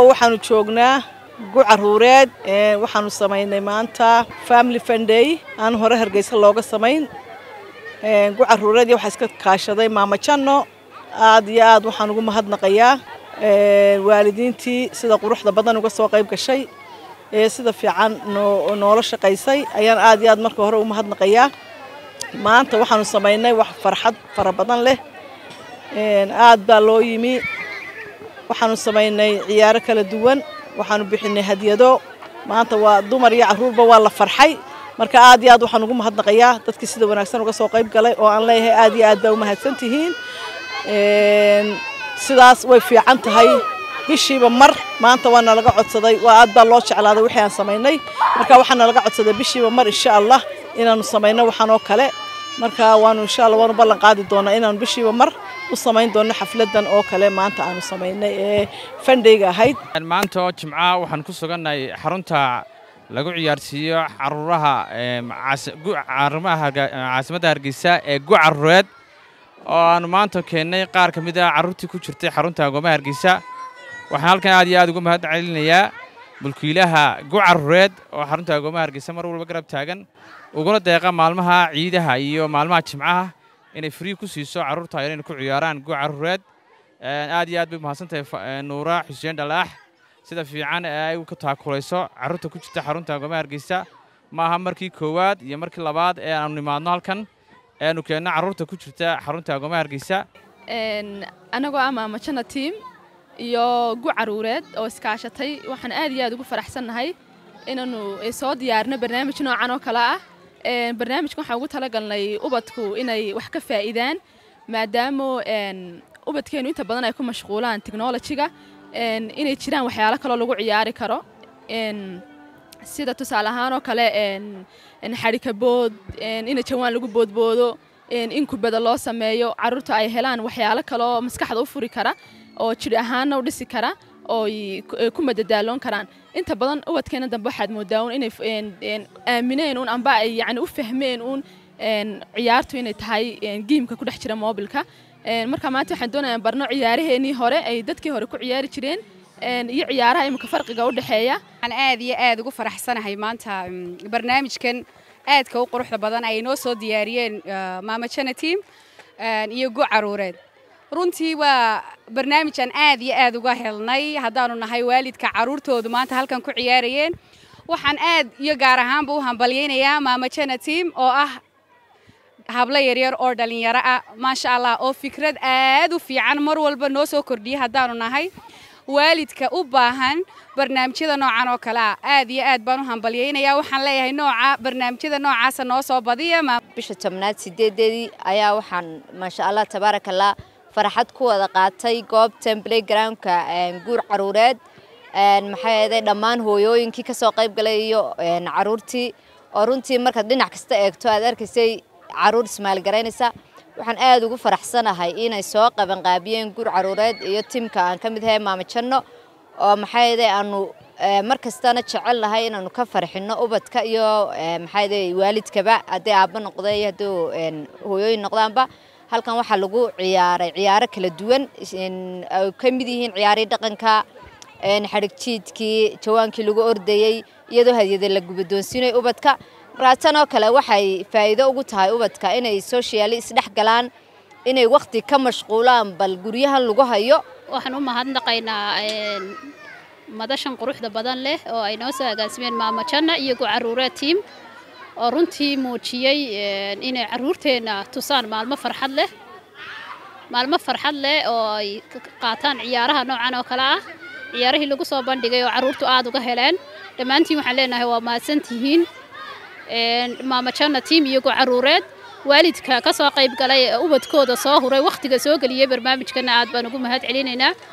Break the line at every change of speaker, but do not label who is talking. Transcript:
waxaanu joognaa gu caruureed waxaanu samaynay maanta family funday aan hore hargeysa looga samayn gu caruureed iyo waxaa iska kaashaday maama janno aad iyo aad waxaan ugu mahadnaqayaa waalidiintii sida quruxda badan uga soo qayb gashay ee sida fiican noola shaqaysay ayaan aad iyo aad marka hore u mahadnaqayaa maanta waxaanu samaynay wax farxad fara badan leh aad baa loo yimi waxaanu samaynay ciyaaro kala duwan waxaanu bixinay hadiyado maanta waa dumar iyo caruurba waa la farxay marka aad iyo aad waxaan ugu mahadnaqayaa dadkii sida wanaagsan uga soo qayb galay oo aan leeyahay aad iyo aad baa umahadsan tihiin sidaas way fiican tahay bishiiba mar maanta waa nalaga codsaday waa aad baa loo jeclaaday wixii aan samaynay marka waxaa nalaga codsaday bishiiba mar insha allah inaanu samayno waxaan oo kale marka waanu insha allah waanu ballan qaadi doonaa inaanu bishiiba mar u samayn doono xafladan oo kale maanta aanu samaynay ee fandhayga ahayd
maanta oo jimca waxaan ku sugannahay xarunta lagu ciyaarsiiyo caruuraha caasimadda hargeysa ee gu caruureed oo aanu maanta keennay qaar ka mid ah carruurtii ku jirtay xarunta agoomaha hargeysa waxaan halkan aad iyo aad ugu mahad celinayaa mulkiilaha gu caruureed oo xarunta agoomaha hargeysa mar walba garab taagan uguna deeqa maalmaha ciidaha iyo maalmaha jimcaha inay free ku siiso carruurta yar inay ku ciyaaraan gu caruureed aad iyo aad bay mahadsantahay nuura xuseen dhalaax sida fiican ee ay ka taakulayso carruurta ku jirta xarunta agoomaha hargeysa maaha markii koowaad iyo markii labaad ee aanu nimaadno halkan eanu keenno carruurta ku jirta xarunta agoomaha hargeysa
anagoo ah maamajana tiim iyo gu caruureed oo iskaashatay waxaan aad iyo aad ugu faraxsannahay inaanu soo diyaarino barnaamij noocan oo kale ah barnaamijka waxaan ugu talagalnay ubadku inay wax ka faa'iidaan maadaama ubadkeenu inta badan ay ku mashquulaan technolojiga inay jiraan waxyaalo kaloo lagu ciyaari karo sida tusaale ahaan oo kale xadhikabood in jawaan lagu boodboodo in kubada loo sameeyo carruurta ay helaan waxyaalo kaleoo maskaxda u furi kara oo jidh ahaanna u dhisi kara oo ku madadaaloon karaan inta badan ubadkeena dambe waxaad moodaa un inay aamineen un amba ay yani u fahmeen un ciyaartu inay tahay giimka ku dhex jira moobilka marka maanta waxaan doonayaa barno ciyaaraheenii hore ay dadkii hore ku ciyaari jireen iyo ciyaaraha imika farqiga u dhexeeya
waxaan aad iyo aad ugu faraxsanahay maanta barnaamijkan aadka u quruxda badan ay noo soo diyaariyeen maamajana tiim iyo gu caruureed runtii waa barnaamijaan aad iyo aad uga helnay haddaanu nahay waalidka carruurtoodu maanta halkan ku ciyaarayeen waxaan aad iyo gaar ahaanba u hambalyaynayaa maamajana tiim oo ah hablo yaryar oo dhallinyaro ah maasha allah oo fikrad aad u fiican mar walba noo soo kordhiyay haddaanu nahay waalidka u baahan barnaamijyada noocan oo kale ah aad iyo aad baan u hambalyaynayaa waxaan leeyahay nooca barnaamijyada noocaasa noo soo badiya
bisha tobnaad sideedeedii ayaa waxaan maasha allah tabaarakallah farxad ku wada qaatay goobtan playgroundka guur caruureed maxaa yeeday dhammaan hooyooyinkii kasoo qayb galay iyo caruurtii oo runtii markaad dhinac kasta eegto aad arkaysay caruur ismaalgaraynaysa waxaan aad ugu faraxsanahay inay soo qabanqaabiyeen guur caruureed iyo timka aan ka mid ahay maama janno oo maxaa yeeday aanu mar kastana jecel nahay inaanu ka farxinno ubadka iyo maxaa yeeday waalidkaba haddii aabba noqda iyo haddii hooyooyin noqdaanba halkan waxaa lagu ciyaaray ciyaaro kala duwan ay ka mid yihiin ciyaarihii dhaqanka xadhig jiidkii jawaankii lagu ordayey iyadoo hadyada la gubadoonsiinay ubadka markaa tan oo kale waxay faa'iido ugu tahay ubadka inay sooshiyaali isdhex galaan inay wakhti ka mashquulaan bal guryahan lagu hayo
waxaan u mahadnaqaynaa madashan quruxda badan leh oo ay noo soo agaasimeen maama janna iyo gu caruureed tiim oo runtii muujiyey inay carruurteenna tusaan maalmo farxad leh maalmo farxad leh oo ay qaataan ciyaaraha noocan oo kale ah ciyaarihii lagu soo bandhigay oo carruurtu aad uga heleen dhammaantiin waxaan leenahay waa mahadsantihiin maama janna tiim iyo gu caruureed waalidka ka soo qayb galay ee ubadkooda soo huray wakhtiga soo geliyey barnaamijkana aad baan ugu mahad celinaynaa